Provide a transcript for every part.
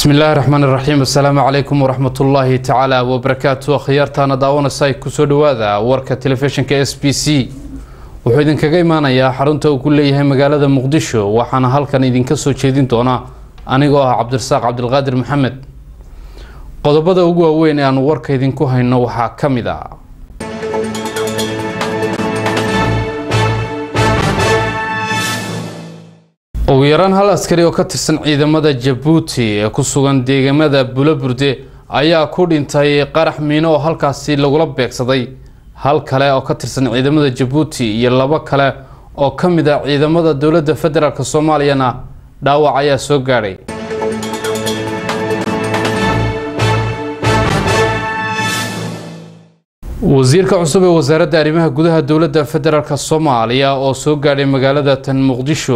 bismi illaahi raxmaan iraxiim assalaamu calaykum waraxmatullaahi tacaala wabarakaatu akhyaartaana daawanaysa kusoo dhawaada warka telefishinka s b c wuxuu idinkaga imaanayaa xarunta uu ku leeyahay magaalada muqdisho waxaana halkan idinka soo jeedin doona anigoo ah cabdirasaaq cabdilqaadir maxamed qodobada ugu waaweyn ee aanu warka idinku hayno waxaa ka mid a ugu yaraan hal askari oo ka tirsan ciidamada jabuuti ee ku sugan deegamada bulaburde ayaa ku dhintay qarax miino oo halkaasi lagula beegsaday hal kale oo ka tirsan ciidamada jabuuti iyo labo kale oo ka mid a ciidamada dowladda federaalk soomaaliyana dhaawac ayaa soo gaadhay wasiirka cusub ee wasaaradda arrimaha gudaha dowladda federaalk soomaaliya oo soo gaadhay magaalada tan muqdisho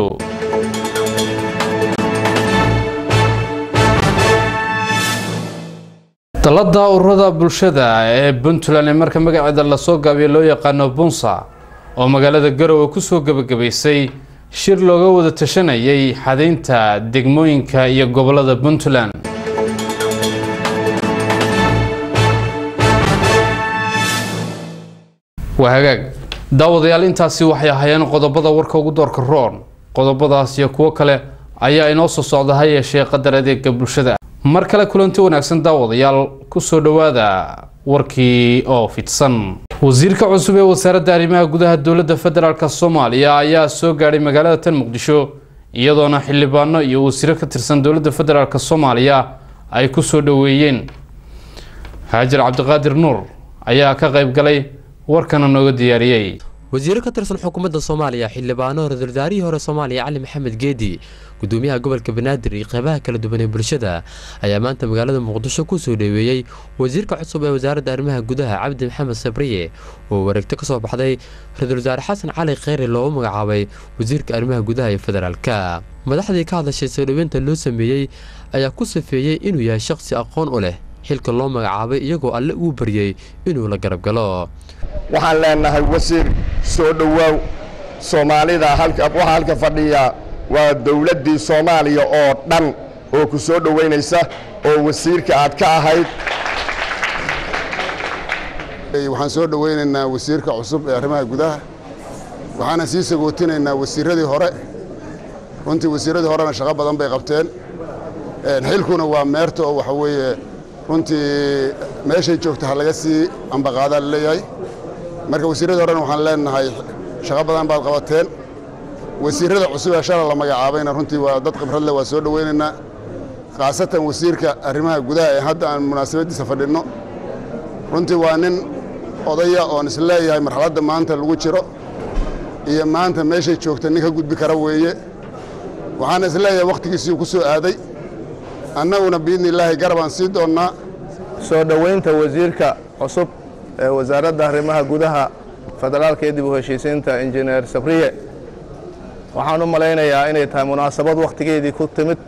dalada ururada bulshada ee puntland ee marka magaceeda lasoo gaabiyo loo yaqaano bunsa oo magaalada garowe kusoo gebagabaysay shir looga wada tashanayay xadaynta degmooyinka iyo gobolada puntland waa hagaag daawadayaal intaasi waxay ahaayeen qodobada warka ugu doorka roon qodobadaas iyo kuwo kale ayaa inoo soo socda ha yeeshee qadar adeega bulshada mar kale kulanti wanaagsan daawadayaal kusoo dhowaada warkii oo fidsan wasiirka cusub ee wasaaradda arrimaha gudaha dowladda federaalk soomaaliya ayaa soo gaadhay magaalada tan muqdisho iyadoona xildhibaano iyo wasiiro ka tirsan dowladda federaalk soomaaliya ay kusoo dhoweeyeen haajir cabdiqaadir nuur ayaa ka qayb galay warkana nooga diyaariyey wasiiro ka tirsan xukuumadda soomaaliya xildhibaano ra-iisul wasaarihii hore soomaaliya cali maxamed geedi gudoomiyaha gobolka banaadir iyo qeybaha kala duwan ee bulshada ayaa maanta magaalada muqdisho kusoo dhoweeyey wasiirka cusub ee wasaaradda arrimaha gudaha cabdi maxamed sabriye oo wareegto kasoo baxday ra-iisul wasaare xasan cali kheyre loogu magacaabay wasiirka arrimaha gudaha ee federaalka madaxdii ka hadlashay soo dhoweynta loo sameeyey ayaa ku safeeyey inuu yahay shaqsi aqoon u leh xilka loo magacaabay iyagoo alle uu baryey inuu la garab galo waxaan leenahay wasiir soo dhowaaw soomaalida waxaa halka fadhiya waa dowladdii soomaaliya oo dhan oo ku soo dhowaynaysa oo wasiirka aad ka ahayd waxaan soo dhowaynaynaa wasiirka cusub ee arrimaha gudaha waxaana sii sagootinaynaa wasiirradii hore runtii wasiirradii horena shaqo badan bay qabteen xilkuna waa meerta oo waxa weeye runtii meeshay joogta ha laga sii ambaqaadaa la leeyahay marka wasiirradii horena waxaan leenahay shaqo badan baad qabateen wasiirrada cusub ee shala la magacaabayna runtii waa dad khibrad leh waa soo dhowaynaynaa khaasatan wasiirka arrimaha gudaha ee hadda aan munaasabaddiisa fadhinno runtii waa nin odaya oon is leeyahay marxaladda maanta lagu jiro iyo maanta meeshay joogta nin ka gudbi kara weeye waxaana is leeyahay wakhtigiisii ku soo aaday annaguna biidni illaahi garabaan sii doonnaa soo dhowaynta wasiirka cusub ee wasaaradda arrimaha gudaha federaalka ee dib u heshiisiinta injineer sabriye waxaan u malaynayaa inay tahay munaasabad wakhtigeedii ku timid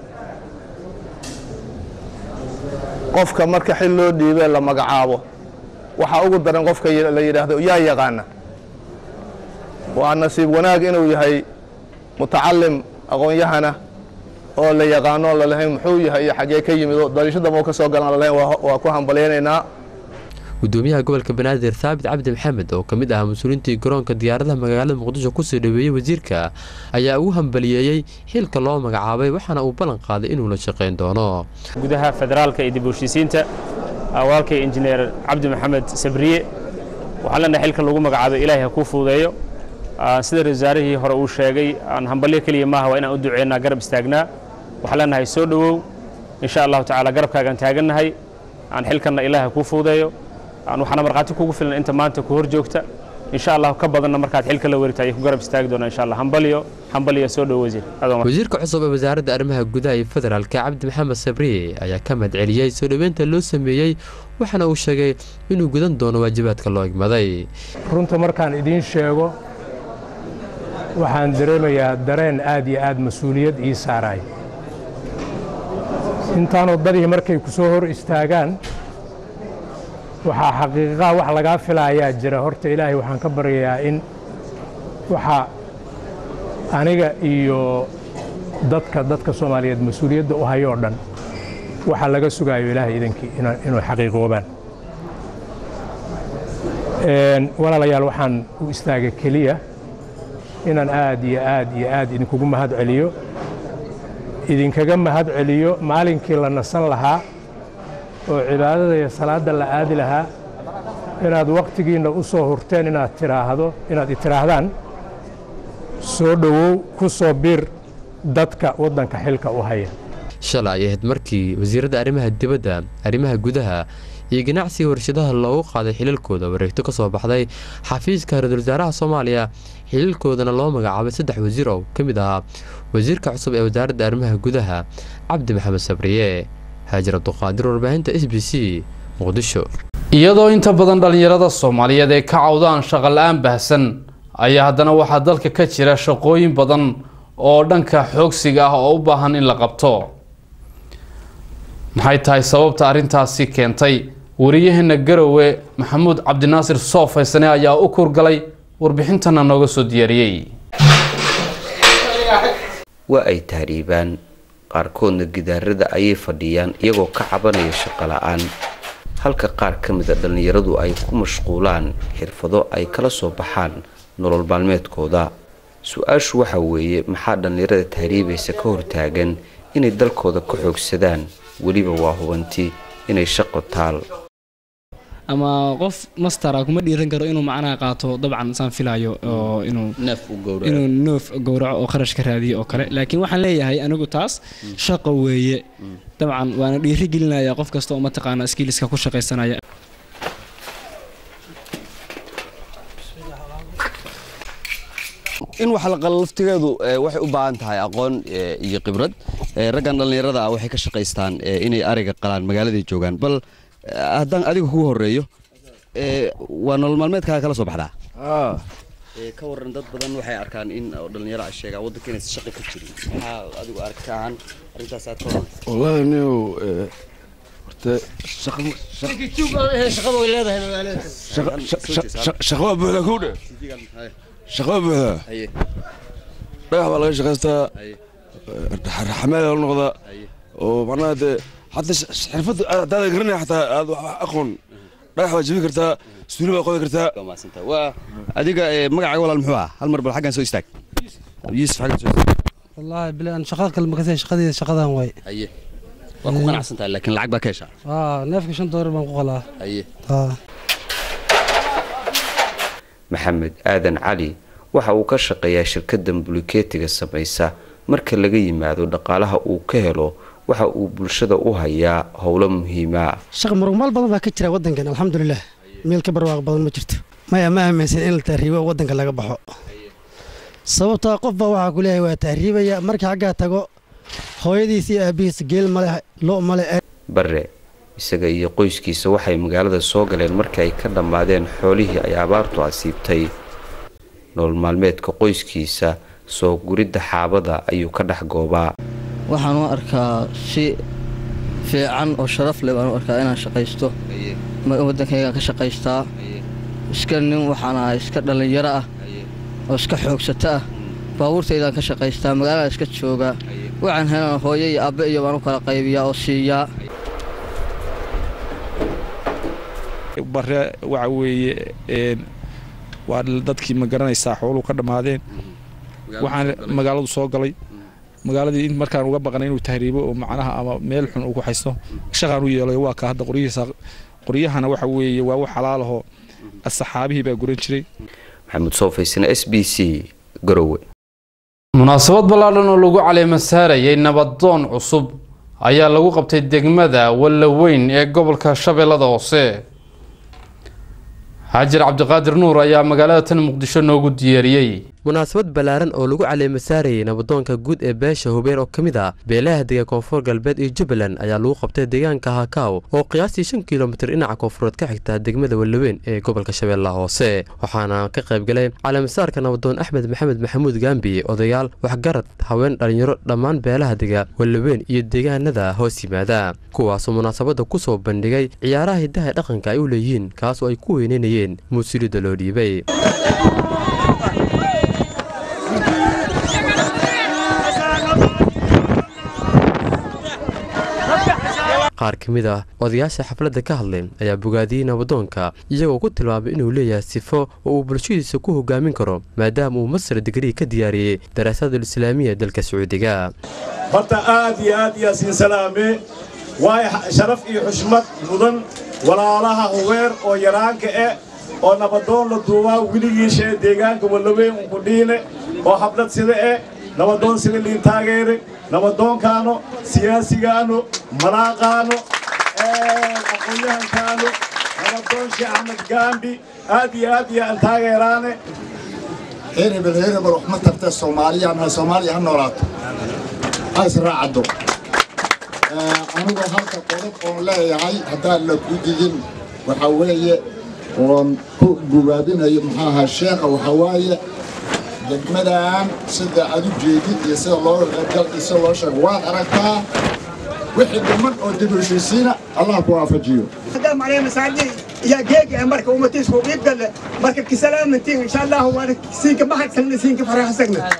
qofka marka xil loo dhiibee la magacaabo waxaa ugu daran qofka la yidhaahdo yaa yaqaana waa nasiib wanaag inuu yahay mutacalim aqoon-yahana oo la yaqaano lalahayn muxuu yahay iyo xaggee ka yimid oo daliishadama ka soo galan lalahayn waa ku hambalyaynaynaa gudoomiyaha gobolka banaadir thaabit cabdi maxamed oo ka mid ah mas-uuliintii garoonka diyaaradaha magaalada muqdisho kusoo dhoweeyey wasiirka ayaa ugu hambaliyeeyey xilka loo magacaabay waxaana uu ballan qaaday inuu la shaqayn doono gudaha federaalka iyo dib u heshiisiinta awaalkay injineer cabdi maxamed sabriye waxaan leenahay xilka lagu magacaabay ilaahay ha kuu fuudeeyo sida ra-isul wasaarihii hore uu sheegay aan hambalyo keliya maaha waa inaan u duceynaa garab istaagnaa waxaan leenahay soo dhowow insha allahu tacaala garabkaagaan taagannahay aan xilkanna ilaah ha kuu fuudeeyo waxaana markhaati kugu filan inta maanta ku hor joogta insha allah ka badanna markaad xilka la werita ayay ku garab istaagi doonaa insha allah hambalyo hambalyo soo dhow wasiir wasiirka cusub ee wasaaradda arrimaha gudaha iyo federaalka cabdi maxamed sabriye ayaa ka madceliyey soo dhoweynta loo sameeyey waxaana uu sheegay inuu gudan doono waajibaadka loo igmaday runta markaan idiin sheego waxaan dareemayaa dareen aad iyo aad mas-uuliyad ii saaraay intaan waddadii markay ku soo hor istaagaan waxaa xaqiiqaha wax lagaa filaayaa jira horta ilaahay waxaan ka baryayaa in waxa aniga iyo dadka dadka soomaaliyeed mas-uuliyadda u hayoo dhan waxa laga sugaayo ilaahay idankii inuu xaqiiqoobaan walaalayaal waxaan u istaagay keliya inaan aad iyo aad iyo aad idinkugu mahad celiyo idinkaga mahad celiyo maalinkii la nasan lahaa oo cibaadada iyo salaadda la aadi lahaa inaad wakhtigiinna u soo hurteen inaad tiraahdo inaad itiraahdaan soo dhowow ku soo biir dadka waddanka xilka u haya shalay ay ahayd markii wasiiradda arrimaha dibadda arrimaha gudaha iyo ganacsiga warshadaha loogu qaaday xilalkooda wareegto ka soo baxday xafiiska ra-iisul wasaaraha soomaaliya xiliilkoodana loo magacaabay saddex wasiir oo ka mid ahaa wasiirka cusub ee wasaaradda arrimaha gudaha cabdi maxamed sabriye haajir abduqaadir warbaahinta s b c muqdisho iyadoo inta badan dhallinyarada soomaaliyeed ay ka cawdaan shaqo la-aan baahsan ayaa haddana waxaa dalka ka jira shaqooyin badan oo dhanka xoogsiga ah oo u baahan in la qabto maxay tahay sababta arrintaasi keentay wariyaheena garowe maxamuud cabdinaasir soofaysane ayaa u kurgalay warbixintana nooga soo diyaariyey waa ay tahriibaan qaarkoodna gidaarada ayay fadhiyaan iyagoo ka cabanaya shaqo la-aan halka qaar ka mida dhallinyaradu ay ku mashquulaan xirfado ay kala soo baxaan nolol maalmeedkooda su-aashu waxa weeye maxaa dhallinyarada tahriibaysa ka hortaagan inay dalkooda ka xoogsadaan weliba waa hubanti inay shaqo taal ama qof mastara kuma dhiiran karo inuu macnaha qaato dabcan saan filayo oo inuu inuu noof gowraco oo kharash ka raadiyo oo kale laakiin waxaan leeyahay anigu taas shaqo weeye dabcan waana dhiiri gelinaya qof kasta oo mataqaana skiliska ku shaqaysanaya in wax la qalo laftigeedu waxay u baahan tahay aqoon iyo khibrad raggan dhallinyarada ah waxay ka shaqaystaan inay ariga qalaan magaaladay joogaan bal haddaan adiga kugu horeeyo waa nolol maalmeedkaaga kala soo baxdaa ka waran dad badan waxay arkaan in dhallinyaro a sheegaa waddanka inaysan shaqo ka jirin maxaa adigu aragti ahaan arrintaas aad ka waran wallahi nio horta shaqo waa buuxdaa kowdhe shaqo waa buuxdaa dhagax baa laga shaqaystaa xamaal la noqdaa oo macnaha dee حتى حرفت هذا قرني حتى اقون رايح واجبي كرتا سوري بقى قوي كرتا waa adiga magacaaga walaal muxuu ah hal mar bal xaggan soo istaag yuusuf xaggan soo istaag wallaahi bile aan shaqada kale makasay shaqadeeda shaqadan waay haye waa ku qanacsan tahay laakiin lacag baa ka heshaa aa neefka shan doolar baan ku qalaa haye aa maxamed aadan cali waxa uu ka shaqeeyaa shirkaddan bulikeetiga samaysa marka laga yimaado dhaqaalaha uu ka helo waxa uu bulshada u hayaa howlo muhiima shaqa muruqmaal badan baa ka jira waddankan alxamdulilah meel ka barwaaq badan ma jirto maya ma aaminsan in la tahriibo waddanka laga baxo sababtaa qof baa waxaa ku leeyahay waa tahriibaya markii xaggaa tago hooyadiis iyo aabbihiis geel male lo male bare isaga iyo qoyskiisa waxay magaalada soo galeen markii ay ka dhammaadeen xoolihii ay abaartu asiibtay nolol maalmeedka qoyskiisa soo guridda xaabada ayuu ka dhex goobaa waxaan u arkaa si fiican oo sharaf leh baan u arkaa inaan shaqaysto waddankaygaan ka shaqaystaa iska nin waxaan ahay iska dhallinyaro ah oo iska xoogsato ah baabuurtaydaan ka shaqaystaa magaalada iska joogaa waxaan helan hooyo iyo abbe iyo baan u kala qaybiyaa oo siiyaa bare waxa weeye waa dadkii ma garanaysaa xooluhu ka dhammaadeen waxaan magaaladu soo galay magaaladii in markaan uga baqnay inuu tahriibo oo macnaha ama meel xun uu ku haysto shaqaan u yeelay waa ka hadda qoryihiisa qoryahana waxa weeye waa wax xalaalaho asxaabihii baa guran jiray maxamuud soofaysana s b c garowe munaasabad ballaadhan oo lagu caleema saarayay nabadoon cusub ayaa lagu qabtay degmada wallaweyn ee gobolka shabeellada hoose xaajir cabdiqaadir nuur ayaa magaalada tan muqdisho noogu diyaariyey munaasabad ballaaran oo lagu caleema saarayay nabadoonka guud ee beesha hubeer oo ka mid ah beelaha dega koonfur galbeed iyo jubbaland ayaa lagu qabtay deegaanka hakaaw oo qiyaastii shan kilomitir dhinaca koonfureed ka xigta degmada wallaweyn ee gobolka shabeellaha hoose waxaana ka qaybgalay caleemasaarka nabadoon axmed maxamed maxamuud gaambi odayaal waxgarad haween dhallinyaro dhammaan beelaha dega wallaweyn iyo deegaanada hoos yimaada kuwaasoo munaasabadda ku soo bandhigay ciyaaraha hiddaha dhaqanka ay u leeyihiin kaas oo ay ku weyneynayeen muusilida loo dhiibay qaar ka mid ah odayaasha xafladda ka hadlay ayaa bogaadiyey nabadoonka iyagoo ku tilmaamay inuu leeyahay sifo oo uu bulshadiisa ku hogaamin karo maadaama uu masar digrii ka diyaariyey daraasaadul islaamiya dalka sacuudiga horta aad iyo aad iyo siin salaame waayo sharaf iyo xushmad mudan walaalaha hubeer oo yaraanka eh oo nabadoon la duubaa weligiishae deegaanka wallaweyn unkudhiine oo xaflad sida eh nabadoon sida liin taageere nabadoonkaano siyaasigaano malaaqaano aqoonyahankaano nabadoon sheekh axmed gaambi aad iyo aad iyo aan taageeraane heer hebel heer hebel wax ma tartee soomaaliya nahay soomaaliya ha noolaato ha israacaddo anigoo halka qodob oon leeyahay haddaan la ku didin waxaa weeye oon ku gubaabinayo muxuu ahaa sheekha waxaa waaye degmadan sida aad u jeedid iyo sida loo gal iyo sida loo sheego waad aragtaa wixii dhiman oo dib u heshiisiina allah ku waafajiyo قدام عليه مساعدين يا جيجي مركب ومتيس وقيب قال مركب كسلام من تين ان شاء الله وانا سينك ما حد سلم سينك فرح سجنا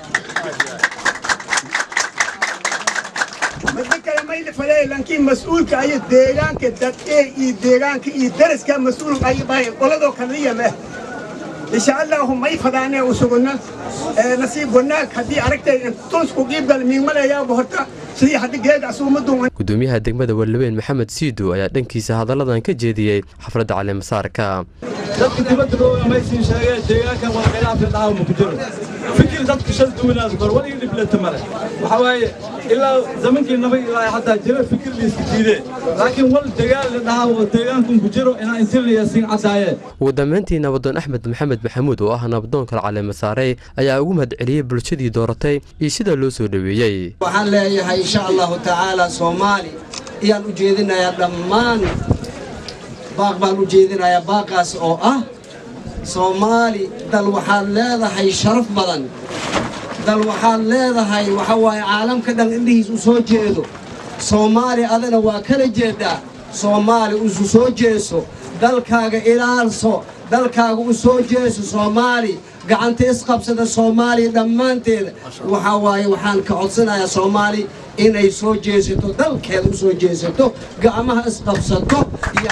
مدك لما يلف عليه لكن مسؤول كأي ديران كدت ايه ديران كي درس كان مسؤول كأي باي ولا دو كان ليه ما ان شاء الله هم ما يفضانا وسقنا نصيب هناك هدي عرفت تونس وقيب قال مين ملا يا بهرتا sidii hadda geed asuumadun gudoomiyaha degmada wallabeen maxamed siido ayaa dhankiisa hadalladan ka jeediyey xafladda caleemasaarka dadka dibadda looga maysiin sheegeen deegaankan waa khilaaf dhaha ma ku jiro fikir dadka shal duwanaas kor wali dhiblata male waxa waaye ilaa zamankii nabay ilaa haddaa jira fikir liiska diidee laakiin wal dagaal la dhahaa deegaankun ku jiro inaa intilaya siin caddaayeen ugu dambeyntii nabadoon axmed maxamed maxamuud oo ah nabadoonka caleemasaaray ayaa ugu mahadceliyey bulshadii dooratay iyo sida loo soo dhoweeyey waxaan leeyahay insha allahu tacaala soomaali ayaan u jeedinayaa dhammaan baaq baan u jeedinayaa baaqaas oo ah soomaali dal waxaad leedahay sharaf badan dal waxaad leedahay waxa waaye caalamka dhan indhihiis u soo jeedo soomaali adana waa kala jeedaa soomaali isu soo jeeso dalkaaga ilaalso dalkaaga u soo jeeso soomaali gacanta isqabsada soomaaliya dhammaanteeda waxaa waaye waxaan ka codsanayaa soomaali inay soo jeesato dalkeeda u soo jeesato gacmaha isqabsato iyo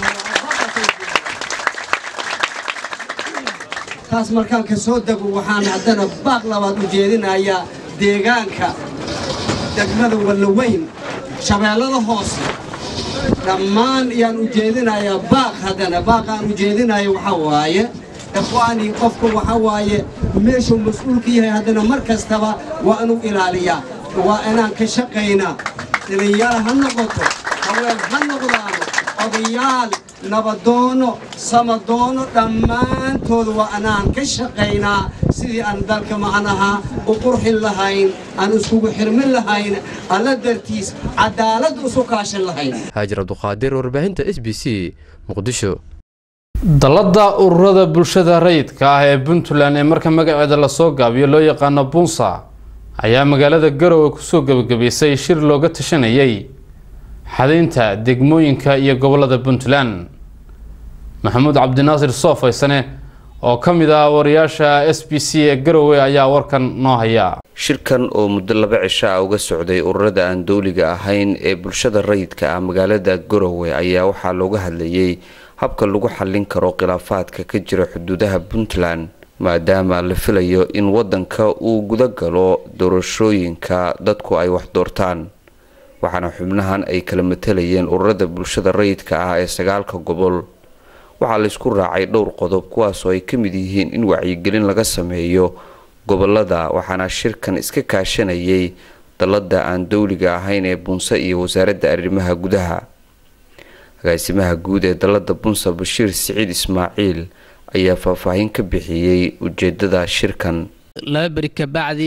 taas markaan ka soo dego waxaan haddana baaq labaad u jeedinayaa deegaanka degmada wallaweyn shabeellada hoose dhammaan ayaan u jeedinayaa baaq haddana baaqaan u jeedinaya waxaa waaye ikhwaanii qofka waxa waaye meeshuu mas-uulka yahay haddana mar kastaba waa inuu ilaaliyaa waa inaan ka shaqaynaa dhalinyaro ha noqoto haween ha noqdaano odayaal nabadoono samadoono dhammaantooda waa inaan ka shaqaynaa sidii aan dalka macnaha u qurxin lahayn aan iskugu xirmin lahayn alla dartiis cadaalad isu kaashan lahayn haajir abduqaadir warbaahinta s b c muqdisho dalladda ururada bulshada rayidka ah ee puntland ee marka magaceeda lasoo gaabiyo loo yaqaano bunsa ayaa magaalada garowe kusoo gebagabaysay shir looga tashanayay xadaynta degmooyinka iyo gobolada puntland maxamuud cabdinaasir soofaysane oo ka mid ah wariyaasha s b c ee garowe ayaa warkan noo haya shirkan oo muddo laba cisho ah uga socday ururada aan dowliga ahayn ee bulshada rayidka ah magaalada garowe ayaa waxaa looga hadlayay habka lagu xallin karo khilaafaadka ka jira xuduudaha puntland maadaama la filayo in wadanka uu guda galo doorashooyinka dadku ay wax doortaan waxaana xubnahan ay kala matalayeen ururada bulshada rayidka ah ee sagaalka gobol waxaa laysku raacay dhowr qodob kuwaasoo ay ka mid yihiin in wacyigelin laga sameeyo gobolada waxaana shirkan iska kaashanayay dalada aan dowliga ahayn ee bunse iyo wasaaradda arrimaha gudaha agaasimaha guud ee dalada bunse bashiir siciid ismaaciil ayaa faahfaahin ka bixiyey ujeedada shirkan laba beri kabacdi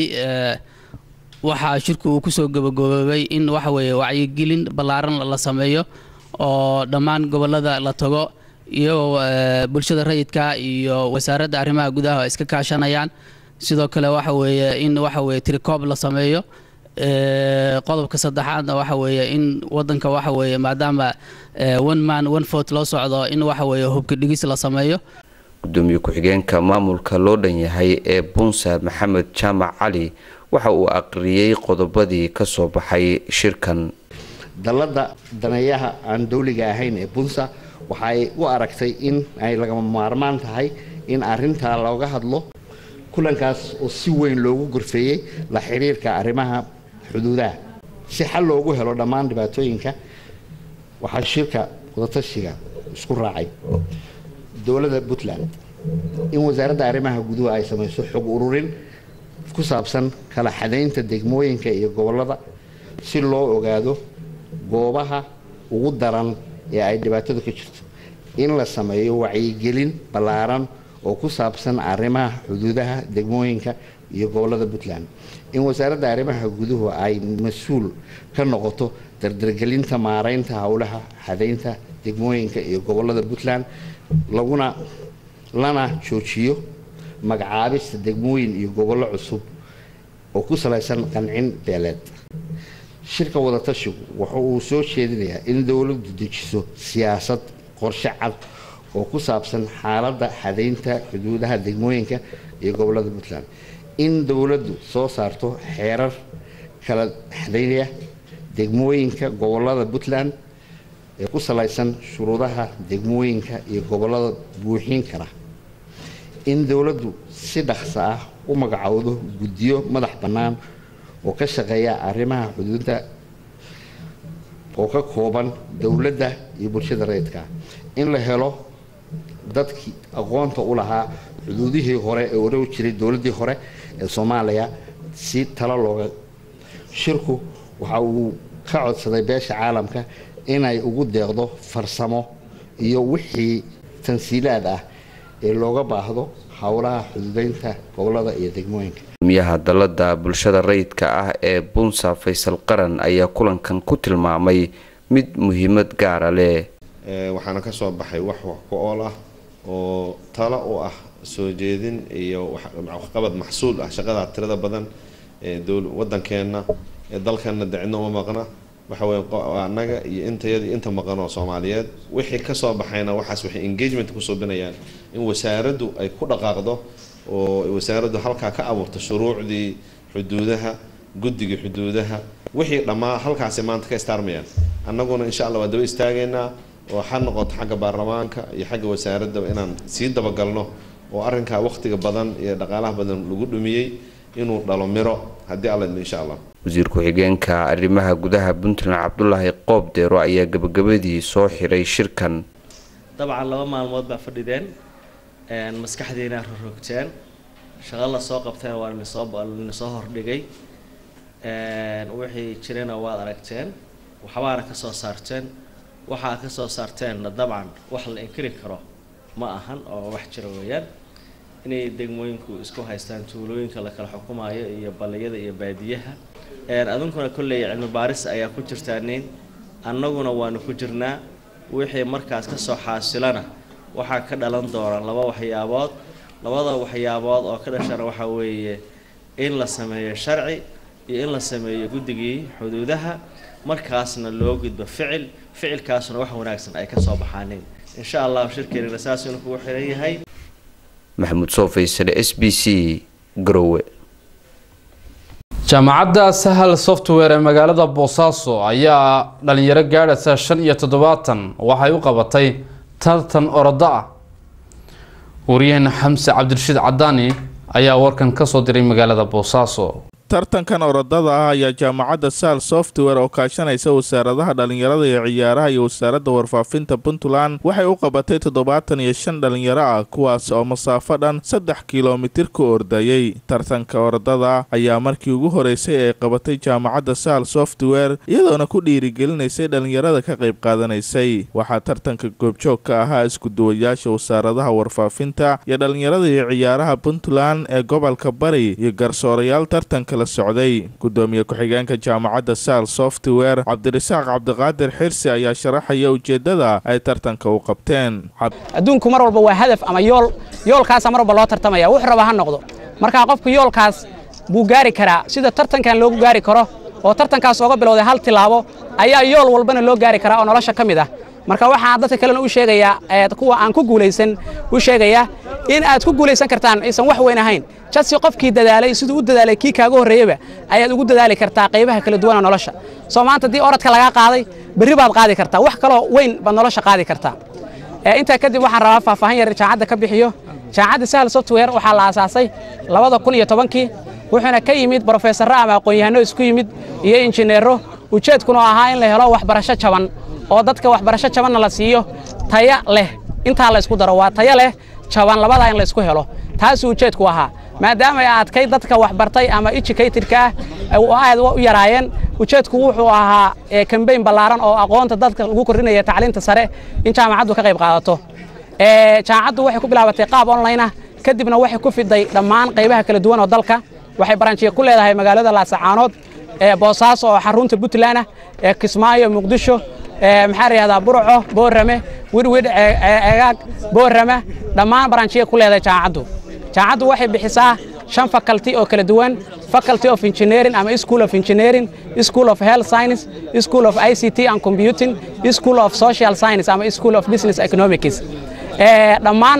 waxaa shirku uu kusoo gabagaboobay in waxa weeye wacyigelin ballaaran la sameeyo oo dhammaan gobolada la tago iyagoo bulshada rayidka iyo wasaaradda arrimaha gudaha ay iska kaashanayaan sidoo kale waxa weeye in waxa weeye tirikoob la sameeyo qodobka saddexaadna waxa weeye in wadanka waxa weeye maadaama one man one vote loo socdo in waxa weeye hubka dhigis la sameeyo gudoomiye ku-xigeenka maamulka loo dhan yahay ee bunsa maxamed jaamac cali waxa uu aqriyey qodobadii ka soo baxay shirkan dalladda daneeyaha aan dowliga ahayn ee bunsa waxay u aragtay in ay lagama maarmaan tahay in arrintaa looga hadlo kulankaas oo si weyn loogu gorfeeyey la xidhiirka arrimaha xuduudaha si xal loogu helo dhammaan dhibaatooyinka waxaa shirka wadatashiga isku raacay dowladda puntland in wasaaradda arrimaha guduhu ay samayso xog ururin ku saabsan kala xadaynta degmooyinka iyo gobollada si loo ogaado goobaha ugu daran ee ay dhibaatadu ka jirto in la sameeyo wacyigelin ballaaran oo ku saabsan arrimaha xuduudaha degmooyinka iyo gobollada puntland in wasaaradda arrimaha guduhu ay mas-uul ka noqoto dardargelinta maaraynta howlaha xadaynta degmooyinka iyo gobollada puntland laguna lana joojiyo magacaabista degmooyin iyo gobollo cusub oo ku salaysan qancin beeleed shirka wadatashigu waxa uu soo jeedinayaa in dowladdu dejiso siyaasad qorshe cad oo ku saabsan xaaladda xadaynta xuduudaha degmooyinka iyo gobollada puntland in dowladdu soo saarto xeerar kala xadaynaya degmooyinka gobollada puntland ee ku salaysan shuruudaha degmooyinka iyo gobollada buuxin kara in dowladdu si dhaqso ah u magacowdo guddiyo madax bannaan oo ka shaqeeya arrimaha xuduudda oo ka kooban dowladda iyo bulshada rayidka in la helo dadkii aqoonta u lahaa xuduudihii hore ee odhan jiray dowladdii hore ee soomaaliya si talo looga shirku waxa uu ka codsaday beesha caalamka inay ugu deeqdo farsamo iyo wixii tansiilaad ah ee looga baahdo howlaha xuduudeynta gobollada iyo degmooyinka gudoomiyaha dalladda bulshada rayidka ah ee bunsa faysal qaran ayaa kulankan ku tilmaamay mid muhiimad gaara leh waxaana ka soo baxay wax wax ku ool ah oo talo u ah soo jeedin iyo waxqabad maxsuul ah shaqada tirada badan ee wadankeena ee dalkana decidna uma maqna waxa weye annaga iyo intayada inta maqan oo soomaaliyeed wixii kasoo baxayna waxaas waxay engagement ku suubinayaan in wasaaraddu ay ku dhaqaaqdo oo wasaaraddu halkaa ka abuurto shuruucdii xuduudaha guddigii xuduudaha wixii dhammaa halkaasi maanta ka istaarmayaan annaguna insha allah waa daba istaagaynaa oo ha noqoto xagga baarlamaanka iyo xagga wasaaradda inaan sii dabagalno oo arrinkaa waqtiga badan iyo dhaqaalaha badan lagu dhumiyey inuu dhalo miro haddii alla idmo insha allah wasiir ku-xigeenka arrimaha gudaha puntland cabdulaahi qoob deero ayaa gabagabadii soo xiray shirkan dabcan laba maalmood baa fadhideen maskaxdiina rorogteen shaqo la soo qabteen waa linsoo hordhigay wixii jirana waad aragteen waxbaana ka soo saarteen waxaa ka soo saarteenna dabcan wax la inkiri karo ma ahan oo wax jira weeyaan inay degmooyinku isku haystaan tuulooyinka la kala xukumayo iyo balliyada iyo baadiyaha adunkuna kolley cilmi baaris ayaa ku jirtaanin annaguna waanu ku jirnaa wixii markaas ka soo xaasilana waxaa ka dhalan doona laba waxyaabood labada waxyaabood oo ka dhashana waxaa weeye in la sameeyo sharci iyo in la sameeyo guddigii xuduudaha markaasna loo gudbo ficil ficilkaasuna wax wanaagsan ay ka soo baxaanin insha allah shirkeenina saas inuu kugu xiran yahay maxamuud soo faysale s b c garowe jaamacadda sahal software ee magaalada boosaaso ayaa dhalinyaro gaadhaysa shan iyo toddobaatan waxay u qabatay tartan orodo ah waryaheena xamse cabdirashiid cadaani ayaa warkan kasoo diray magaalada boosaaso tartankan orodada ah ayaa jaamacadda sahal software oo kaashanaysa wasaaradaha dhallinyarada iyo ciyaaraha iyo wasaaradda warfaafinta puntland waxay u qabatay toddobaatan iyo shan dhallinyaro ah kuwaas oo masaafo dhan saddex kilomitir ku ordayey tartanka orodada ayaa markii ugu horeysay ay qabatay jaamacadda sahal software iyadoona ku dhiirigelinaysay dhallinyarada ka qayb qaadanaysay waxaa tartanka goobjoog ka ahaa iskuduwayaasha wasaaradaha warfaafinta iyo dhallinyarada iyo ciyaaraha puntland ee gobolka bari iyo garsoorayaal tartanka socday gudoomiye ku-xigeenka jaamacadda sahal software cabdirasaaq cabdiqaadir xirsi ayaa sharaxaya ujeeddada ay tartanka u qabteen adduunku mar walba waa hadaf ama yool yoolkaasa mar walba loo tartamaya wuxuu raba ha noqdo markaa qofku yoolkaas buu gaari karaa sida tartankan loogu gaari karo oo tartankaas ooga bilowday hal tilaabo ayaa yool walbana loo gaari karaa oo nolosha ka mid ah marka waxaan dadka kalena u sheegayaa kuwa aan ku guulaysan u sheegayaa in aad ku guulaysan kartaan aysan wax weyn ahayn jadsi qofkii dadaalay siduu u dadaalay kii kaaga horreeyeyba ayaad ugu dadaali kartaa qaybaha kala duwana nolosha soo maanta haddii orodka lagaa qaaday berri baad qaadi kartaa wax kaloo weyn baad nolosha qaadi kartaa intaa kadib waxaan rabaa faahfaahin yar jaamacadda ka bixiyo jaamacadda sahal software waxaa la aasaasay labada kun iyo tobankii wuxuuna ka yimid brofeesarro ama aqoon-yahanno isku yimid iyo injineero ujeedkuna ahaa in la helo waxbarasho jaban oo dadka waxbarasho jabanna la siiyo taya leh intaa la ysku daro waa taya leh jaban labadaa in la ysku helo taasuu ujeedku ahaa maadaama ay adkay dadka waxbartay ama educatedka ah oo aad u yaraayeen ujeedku wuxuu ahaa kambayn ballaaran oo aqoonta dadka lagu kordhinaya tacliinta sare in jaamacaddu ka qayb qaadato jaamacaddu waxay ku bilaabatay qaab online ah kadibna waxay ku fiday dhammaan qaybaha kala duwan oo dalka waxay baranjiya ku leedahay magaalada laasacaanood boosaaso oo xarunta puntland ah kismaayo muqdisho maxaa la yihahdaa burco boorame wirwidh egaag boorame dhammaan baranjiya ku leedahay jaamacaddu jaamacaddu waxay bixisaa shan faculty oo kala duwan faculty of engineering ama school of engineering school of health science school of ict and computing school of social science ama school of business economics dhammaan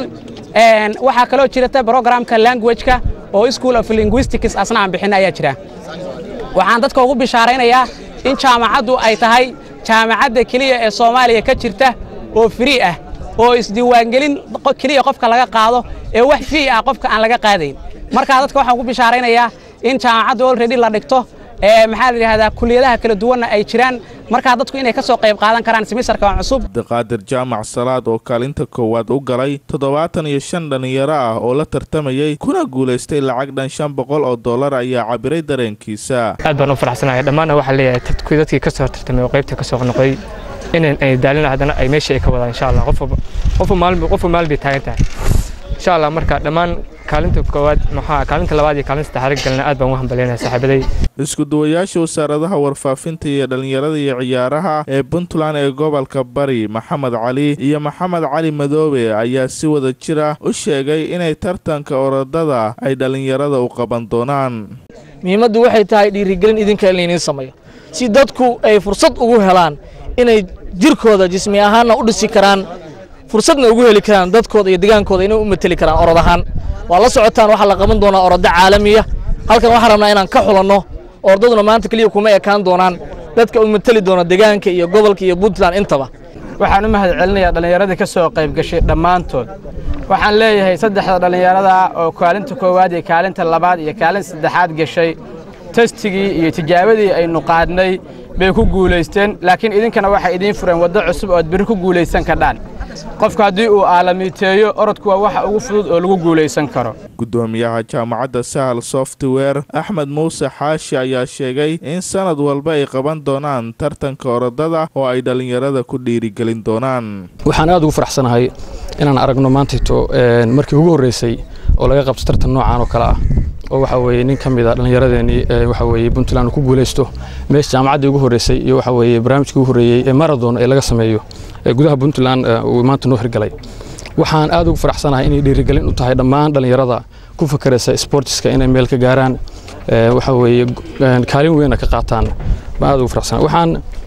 waxaa kaloo jirata programka languageka oo school of linguistics asna aan bixin ayaa jira waxaan dadka ugu bishaaraynayaa in jaamacaddu ay tahay jaamacadda keliya ee soomaaliya ka jirta oo free ah oo isdiiwaangelin keliya qofka laga qaado ee wax fii ah qofka aan laga qaadayn markaa dadka waxaan ugu bishaaraynayaa in jaamacadda already la dhigto maxaa la yidhahdaa kuliyadaha kala duwanna ay jiraan markaa dadku inay ka soo qayb qaadan karaan semisarka cusub abdiqaadir jaamac salaad oo kaalinta koowaad u galay toddobaatan iyo shan dhallinyaro ah oo la tartamayey kuna guulaystay lacag dhan shan boqol oo dollar ayaa cabiray dareenkiisa aad baan u faraxsanahay dhammaanna waxaa leeyahay kuwii dadkii ka soo tartamay oo qaybta ka soo noqday inan ay daalin haddana ay meeshii ay ka wadaan insha allah qofku maalin qofku maalin bay taagan tahay insha allah marka dhammaan kaalinta koowaad maxaa kaalinta labaad iyo kaalinta saddexaad galna aad baan ugu hambalyaynaya saaxiibaday isku duwayaasha wasaaradaha warfaafinta iyo dhallinyarada iyo ciyaaraha ee puntland ee gobolka bari maxamed cali iyo maxamed cali madoobe ayaa si wada jir ah u sheegay inay tartanka orodada ay dhallinyarada u qaban doonaan muhiimaddu waxay tahay dhiirigelin idinka in layniin sameeyo si dadku ay fursad ugu helaan inay jirkooda jismi ahaanna u dhisi karaan fursadna ugu heli karaan dadkooda iyo degaankooda inay u mateli karaan orod ahaan waa la socotaan waxaa la qaban doonaa orodo caalamiya halkan waxaan rabnaa inaan ka xulanno ordaduna maanta keliya kuma ekaan doonaan dadka u mateli doona degaanka iyo gobolka iyo puntland intaba waxaan u mahad celinayaa dhallinyaradii ka soo qayb gashay dhammaantood waxaan leeyahay saddexda dhallinyarada oo kaalinta koowaad iyo kaalinta labaad iyo kaalinta saddexaad gashay testigii iyo tijaabadii aynu qaadnay bay ku guulaysteen laakiin idinkana waxay idiin fureen waddo cusub oo aad berri ku guulaysan kardhaan qofku haddii uu aalamiiteeyo orodku waa waxa ugu fudud oo lagu guulaysan karo gudoomiyaha jaamacadda sahal software axmed muuse xaashi ayaa sheegay in sanad walba ay qaban doonaan tartanka orodada oo ay dhallinyarada ku dhiirigelin doonaan waxaan aad ugu faraxsanahay inaan aragno maantayto markii ugu horreysay oo laga qabto tartan noocan oo kale ah oo waxa weeye nin ka mid a dhallinyaradeenii waxa weeye puntland ku guulaysto meesha jaamacaddii ugu horreysay iyo waxa weeye barnaamijkii ugu horreeyey ee marathon ee laga sameeyo ee gudaha puntland uu maanta noo hirgalay waxaan aad ugu faraxsanahay inay dhiirigelin u tahay dhammaan dhallinyarada ku fakeraysa sportiska inay meel ka gaaraan waxa weeye kaalin weynna ka qaataan baan aad ugu faraxsanahay waxaan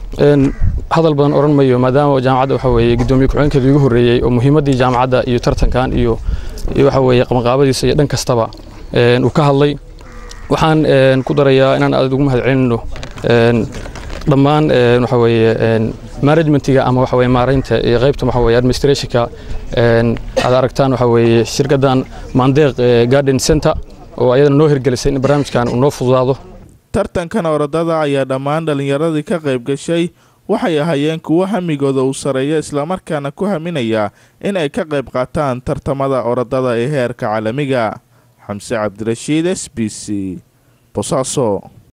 hadal badan odhan mayo maadaama jaamacadda waxa weeye guddoomiye ku-xigeenkeedii ugu horreeyey oo muhiimaddii jaamacadda iyo tartankan iyo iyo waxa weeye qabanqaabadiisa iyo dhan kastaba uu ka hadlay waxaan ku darayaa inaan aad ugu mahad celinno dhammaan waxa weeye managementiga ama waxa weeye maaraynta iyo qaybta waxa weeye administrationka aad aragtaan waxa weeye shirkaddan mandeeq garden center oo ayadana noo hirgelisay in barnaamijkan uu noo fududaado tartankan orodada ayaa dhammaan dhallinyaradii ka qayb gashay waxay ahaayeen kuwo hamigooda uu sareeyo islamarkaana ku haminaya in ay ka qayb qaataan tartamada orodada ee heerka caalamiga xamse cabdirashiid s b c bosaaso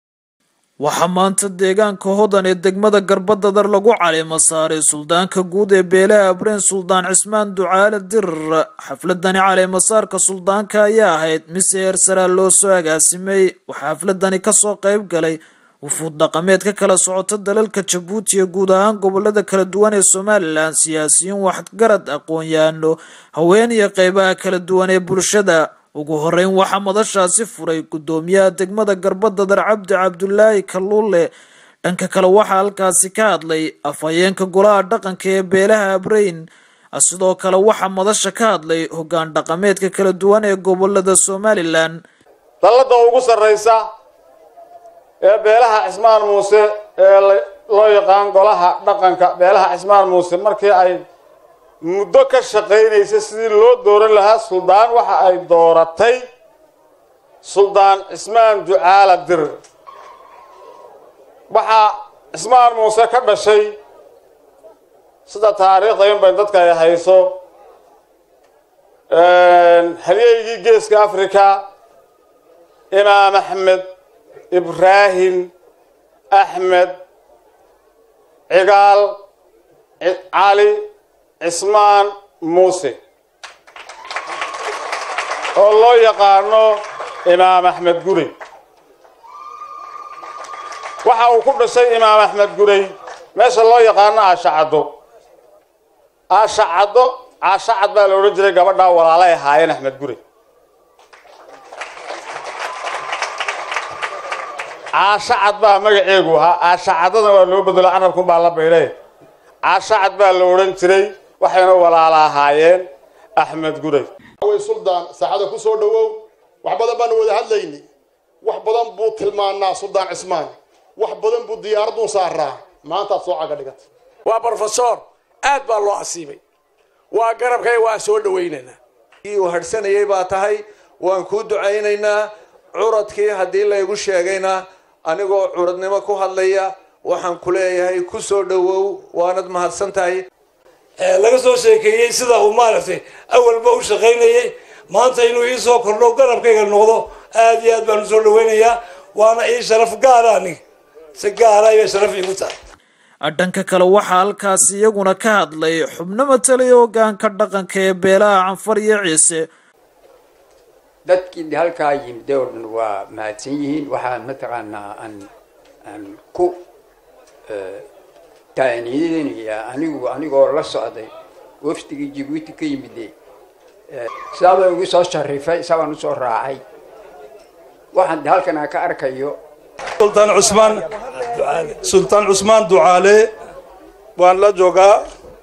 waxaa maanta deegaanka hodan ee degmada garbadadar lagu caleemo saaray suldaanka guud ee beelaha abreen suldaan cismaan ducaale dirir xafladani caleemasaarka suldaanka ayaa ahayd mise heersaraa loo soo agaasimay waxaa xafladani kasoo qayb galay wufuud dhaqameed ka kala socota dalalka jabuuti iyo guud ahaan gobolada kala duwan ee somalilan siyaasiyiin waxgarad aqoon-yahano haween iyo qeybaha kala duwan ee bulshada ugu horeyn waxaa madashaasi furay gudoomiyaha degmada garbadadar cabdi cabdulaahi kaluule dhanka kale waxaa halkaasi ka hadlay afhayeenka golaha dhaqanka ee beelaha abrayn sidoo kale waxaa madasha ka hadlay hogaan dhaqameedka kala duwan ee gobolada somalilan dallada ugu sarraysa ee beelaha cismaan muuse ee loo yaqaan golaha dhaqanka beelaha cismaan muuse markii ay muddo ka shaqaynaysay sidii loo dooran lahaa suldaan waxa ay dooratay suldaan cismaan ducaala dir waxaa cismaan muuse ka dhashay sida taariikhda in bay dadka ay hayso halyeygii geeska africa imaam axmed ibraahim axmed cigaal cali cismaan muuse oo loo yaqaano imaam axmed gurey waxa uu ku dhashay imaam axmed gurey meesha loo yaqaano aashacaddo aashacaddo caashacad baa la odhan jiray gabadhaa walaalay ahaayeen axmed gurey caashacad baa magaceegu ahaa aashacadada waa loo bedelo carabkun baa la baydhay caashacad baa la odhan jiray waxayna walaala ahaayeen axmed gurey way suldaan saacada ku soo dhowow wax badan baanu wada hadlayni wax badan buu tilmaanaa suldaan cismaan wax badan buu diyaaradun saaraa maantaad soo caga dhigatay waa brofesor aad baa loo asiibay waa garabkay waa soo dhawaynaynaa uu hadhsanayay baa tahay waan kuu ducaynaynaa curadkii haddii laygu sheegayna anigoo curadnimo ku hadlaya waxaan ku leeyahay ku soo dhowow waanad mahadsan tahay laga soo sheekeeyey sida uu maaragtay awalba u shaqaynayay maanta inuu ii soo kordho garabkayga noqdo aad iyo aad baan usoo dhawaynayaa waana ii sharaf gaara aniga si gaara ayay sharaf iigu tahay dhanka kale waxaa halkaasi iyaguna ka hadlay xubno matalaya hogaanka dhaqanka ee beelaha canfar iyo ciise dadkii halkaa yimid oo dhan waa mahadsan yihiin waxaa mataqaanaa aan aan ku taaniidinaya anigu anigoo la socday wafdigii jibuuti ka yimide sidaabaa igu soo sharifay isabaan usoo raacay waxaan halkan aan ka arkayo sultaan cusmaan sultaan cusmaan ducaale waan la joogaa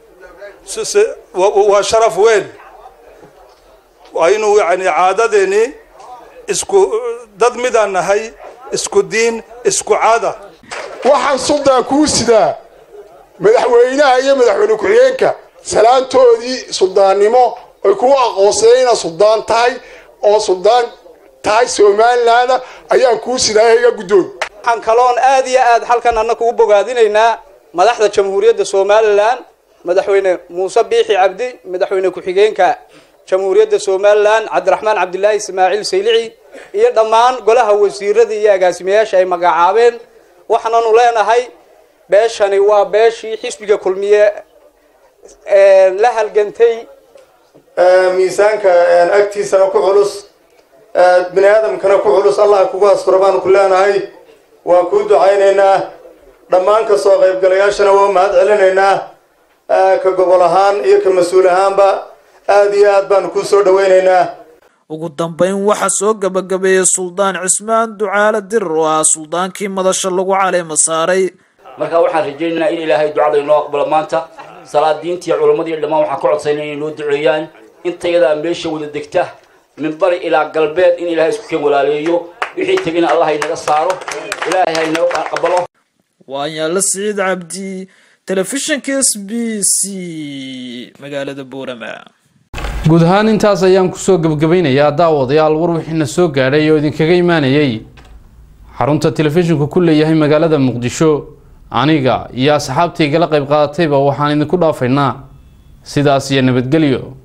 waa sharaf weyn waa inuu yani caadadeeni isku dad midaan nahay isku diin isku caada waxaan suldaan kuu sidaa madaxweynaha iyo madaxweyne ku-xigeenka salaantoodii suldaannimo ay kuu aqoonseen inaad suldaan tahay oo suldaan tahay somalilaanda ayaan kuu sidaa iga guddoon waxaan kaloon aad iyo aad halkan anna kugu bogaadinaynaa madaxda jamhuuriyadda somalilan madaxweyne muuse biixi cabdi madaxweyne ku-xigeenka jamhuuriyadda somalilan cabdiraxmaan cabdilaahi ismaaciil saylici iyo dhammaan golaha wasiirada iyo agaasimayaasha ay magacaabeen waxaananu leenahay beeshani waa beeshii xisbiga kulmiye la halgantay miisaanka agtiisana ku culus bini aadamkana ku culus allah kugu asturo baanu ku leenahay waan kuu ducaynaynaa dhammaan ka soo qaybgalayaashana waa mahad celinaynaa ka gobol ahaan iyo ka mas-uul ahaanba aad iyo aad baanu kuu soo dhawaynaynaa ugu dambeyn waxaa soo gabagabeeyey suldaan cismaan ducaale dirir oo ah suldaankii madasha lagu caleema saaray marka waxaan rajaynaynaa in ilaahay ducada inoo aqbalo maanta salaadiintii culammadii dhammaan waxaan ka codsayna inay noo duceeyaan intayadaa meesha wada degta min bari ilaa galbeed in ilaahay isku keen walaaleeyo wixii tegina allah inaga saaro ilaahay ha inoo aqbalo waan yaalla siciid cabdi telefishinka s b c magaalada boorama guud ahaan intaas ayaan kusoo gebagabaynayaa daawadayaal war wixiina soo gaadhay oo idinkaga imaanayay xarunta telefishinku ku leeyahay magaalada muqdisho aniga iyo asxaabtaygala qayb qaadatayba waxaan idinku dhaafaynaa sidaas iyo nabadgelyo